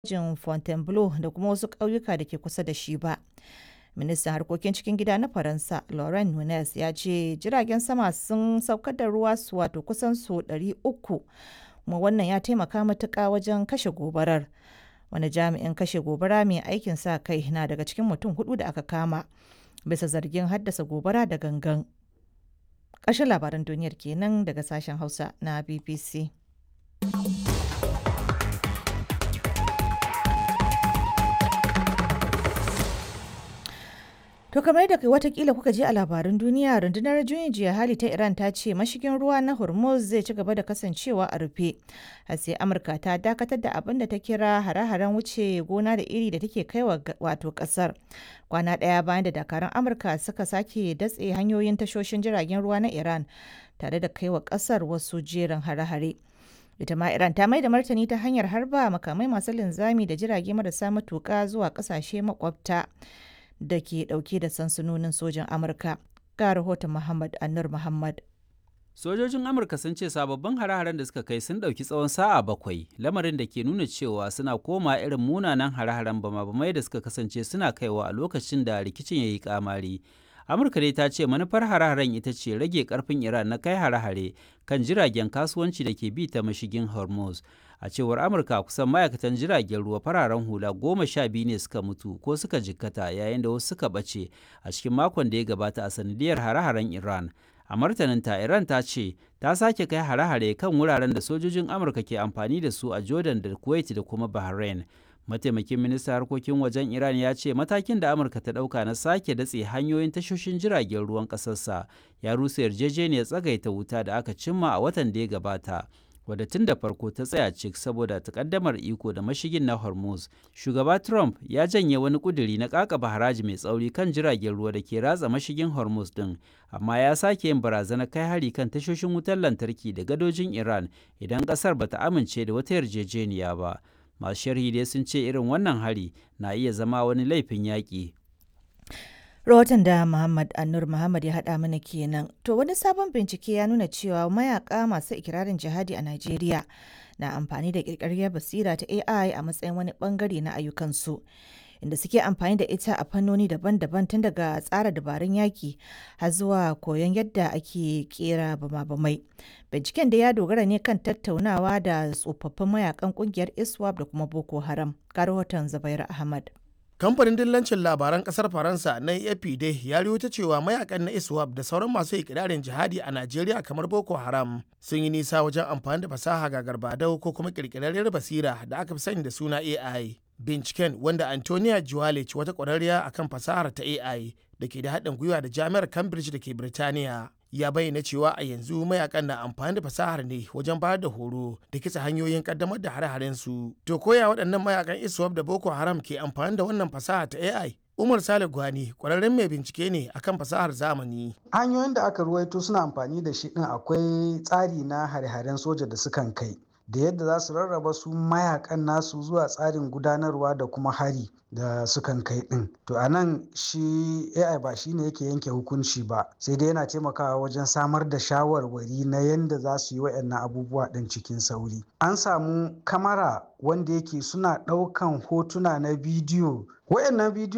jin Fontainebleau da kuma wasu ƙauyuka da ke kusa da shi ba. Ministan harkokin cikin gida na Faransa, Laurent Nunez, ya ce jiragen sama sun saukar da ruwa su wato kusan su 300 kuma wannan ya taimaka matuƙa wajen kashe gobarar. Wani jami'in kashe gobara mai aikin sa kai na daga cikin mutum hudu da aka kama bisa zargin haddasa gobara da gangan. Ƙarshen labaran duniyar kenan daga sashen Hausa na BBC. To kamar da watakila kuka ji a labarin duniya rundunar juyin jiya hali ta Iran ta ce mashigin ruwa na Hormuz zai ci gaba da kasancewa a rufe. har sai Amurka ta dakatar da abin da ta kira hare-haren wuce gona da iri da take kai wa wato kasar. Kwana ɗaya bayan da dakarun Amurka suka sake datse hanyoyin tashoshin jiragen ruwa na Iran tare da kai wa kasar wasu jerin hare-hare. ita ma Iran ta mai da martani ta hanyar harba makamai masu linzami da jirage marasa matuƙa zuwa ƙasashe makwabta. da ke dauke da sansanonin sojin Amurka. Ga rahoton Muhammad Anur Muhammad. Sojojin Amurka sun ce sababbin hare-haren da suka kai sun ɗauki tsawon sa'a bakwai, lamarin da ke nuna cewa suna koma irin munanan hare-haren bama-bamai da suka kasance suna kaiwa a lokacin da rikicin ya yi kamari. Amurka dai ta ce manufar hare-haren ita ce rage karfin Iran na kai hare-hare kan jiragen kasuwanci da ke bi ta mashigin Hormuz. a cewar amurka kusan ma'aikatan jiragen ruwa fararen hula goma sha biyu ne suka mutu ko suka jikkata yayin da wasu suka ɓace a cikin makon da ya gabata a sanadiyar hare-haren iran a martaninta iran ta ce ta sake kai hare-hare kan wuraren da sojojin amurka ke amfani da su a jordan da kuwait da kuma bahrain mataimakin ministan harkokin wajen iran ya ce matakin da amurka ta ɗauka na sake datse hanyoyin tashoshin jiragen ruwan ƙasarsa ya rusa yarjejeniyar tsagaita wuta da aka cimma a watan da ya gabata wadda tun da farko ta tsaya cik saboda takaddamar iko da mashigin na hormuz shugaba trump ya janye wani kuduri na kakaba haraji mai tsauri kan jiragen ruwa da ke ratsa mashigin hormuz din amma ya sake yin barazanar kai hari kan tashoshin wutar lantarki da gadojin iran idan kasar bata amince da wata yarjejeniya ba masu sharhi dai sun ce irin wannan hari na iya zama wani laifin yaƙi Rahoton da Muhammad Annur Muhammad ya haɗa mana kenan. To wani sabon bincike ya nuna cewa mayaka masu ikirarin jihadi a Najeriya na amfani da ƙirƙirar basira ta AI a matsayin wani bangare na ayyukansu. Inda suke amfani da ita a fannoni daban-daban tun daga tsara dabarun yaki har zuwa koyon yadda ake kera bama-bamai. Binciken da ya dogara ne kan tattaunawa da tsofaffin mayakan kungiyar ISWAP da kuma Boko Haram. Ga rahoton Zubairu Ahmad. kamfanin dillancin labaran kasar faransa na afp dai ya ta cewa mayakan na iswap da sauran masu ikirarin jihadi a najeriya kamar boko haram sun yi nisa wajen amfani da fasaha ga garbadau ko kuma kirkirarriyar basira da aka fi sani da suna ai binciken wanda antonia juwalic wata kwararriya akan fasahar ta ai da ke da haɗin gwiwa da jami'ar cambridge da ke birtaniya ya bayyana cewa a yanzu mayakan na amfani da fasahar ne wajen bayar da horo da kitsa hanyoyin kaddamar da hare-haren su to koya waɗannan mayakan iswap da boko haram ke amfani da wannan fasaha ta ai umar sale gwani kwararren mai bincike ne akan fasahar zamani hanyoyin da aka ruwaito suna amfani da shi din akwai tsari na hare-haren soja da sukan kai da yadda za su rarraba su mayakan nasu zuwa tsarin gudanarwa da kuma hari da sukan kai din to a nan shi ai ba shi ne yake yanke hukunci ba sai dai yana taimakawa wajen samar da shawarwari na yadda za su yi waɗannan abubuwa ɗin cikin sauri an samu kamara wanda yake suna ɗaukan hotuna na bidiyo waɗannan bidiyo